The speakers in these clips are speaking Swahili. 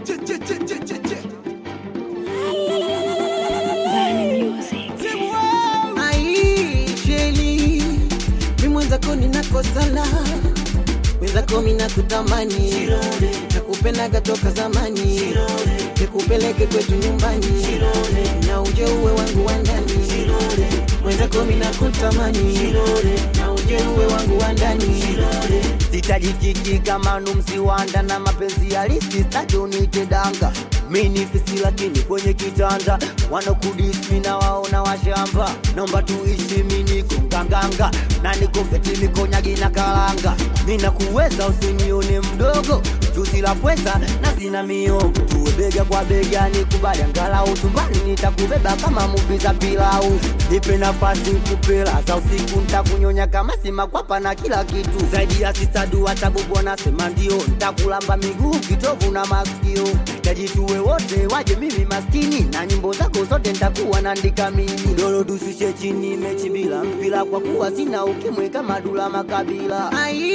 aisheli mi mwenzako ninakosala mwenzako mina kutamani nakupendaga toka zamani nikupeleke kwetu nyumbani na uje uwe wangu wa ndani mwenzako mina kutamani na uje uwe wangu wa ndani sitajikiki kama numsiwanda na mapenzi halisi staki unite danga mini fisi lakini kwenye kitanda wanokudismi na waona washamba naomba tuishi miniko nganganga na nikofeti mikonyagi na kalanga mina kuweza usinione mdogo juzi la pweza na zina miongo tuwe bega kwa bega nikubali angalau tumbani nitakubeba kama muvi za pilau nipe nafasi kupela za usiku ntakunyonya kama simakwapa na kila kitu zaidi ya sisadu hatabubu anasema ndio ntakulamba miguu kitovu na masikio nahitaji tuwe wote waje mimi maskini na nyimbo zako zote ntakuwa naandika mimi dolo dusishe chini mechi bila mpira kwa kuwa sina ukimwe kama dula makabila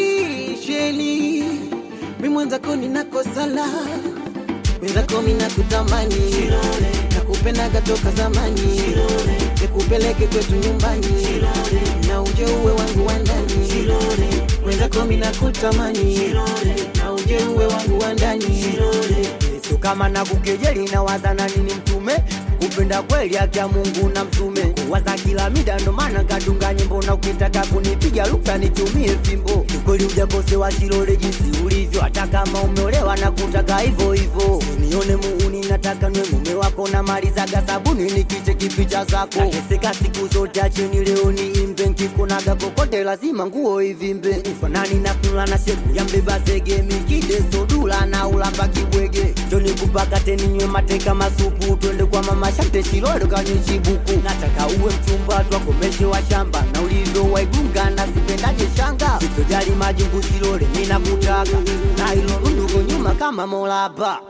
aisheli mi mwenzako ninakosala mwenzako mina kutamani nakupendaga toka zamani nikupeleke kwetu nyumbani na uje uwe wangu wa ndani mwenzako mina kutamani na uje uwe wangu wa ndani so kama na kukejeli na wazana nini mtume kupenda kweli akia mungu na mtume kuwaza kila mida ndo maana kadunga nyimbo na ukitaka kunipiga luksa nitumie fimbo ukweli ujakosewa shilole jinsi ulivyo hata kama umeolewa na kutaka hivyo hivyo nione muuni nataka nwe mume wako na malizaga sabuni nikiche kipicha zako nateseka siku zote acheni leo ni imbe nkikunaga kokote lazima nguo ivimbe ufanani na sura na shepu ya mbeba zege mikide sodula na ulamba kibwege joni kupaka nywe mateka masupu twende kwa mama shante shilole kanyishibuku nataka uwe mchumba twakomeshe wa shamba na ulivyo waigunga na sipendaje shanga sitojali majungu shilole ninakutaka na ilo runduko nyuma kama molaba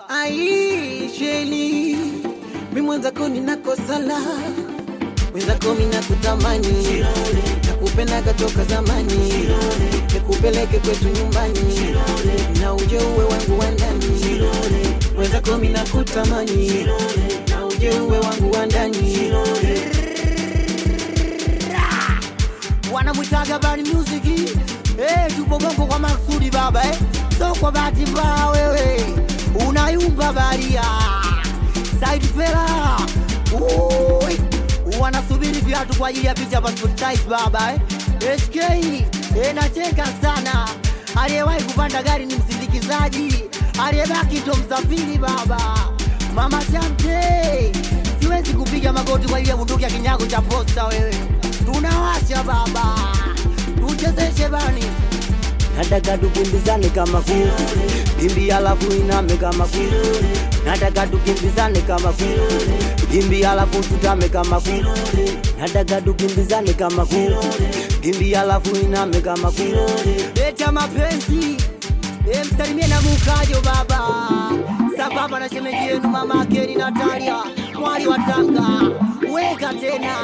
aisheli mi mwenzako ninakosala mwenzako mina kutamani nakupendaga toka zamani nikupeleke kwetu nyumbani na uje uwe wangu wa ndani mwenzako mina kutamani na uje uwe wangu wa ndani wanamwitaga bani music eh, tupo gongo kwa maksudi baba eh. so kwa bahati mbaya wewe unayumba baria side fela Ui, wanasubiri viatu kwa ajili ya picha passport size baba eh. SK eh, nacheka sana aliyewahi kupanda gari ni msindikizaji aliyebaki ndo msafiri baba mama Shamte siwezi kupiga magoti kwa ajili ya bunduki ya kinyago cha posta wewe tunawasha baba tuchezeshe bani nataka tukimbizane kama kuku kimbi alafu iname kama kuku nataka tukimbizane kama kuku kimbi alafu tutame kama kuku nataka tukimbizane kama kuku kimbi alafu iname kama kuku leta mapenzi e, msalimie na mukajo baba sababa na shemeji yenu mama akeni Natalia mwali wa Tanga weka tena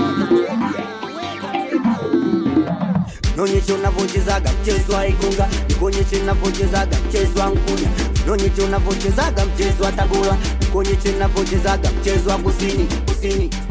Nonyeshe unavyochezaga mchezo wa Igunga, nikonyeshe unavyochezaga mchezo wa Nkunya, nonyeshe unavyochezaga mchezo wa Tabora, nikonyeshe unavyochezaga mchezo wa Kusini, Kusini.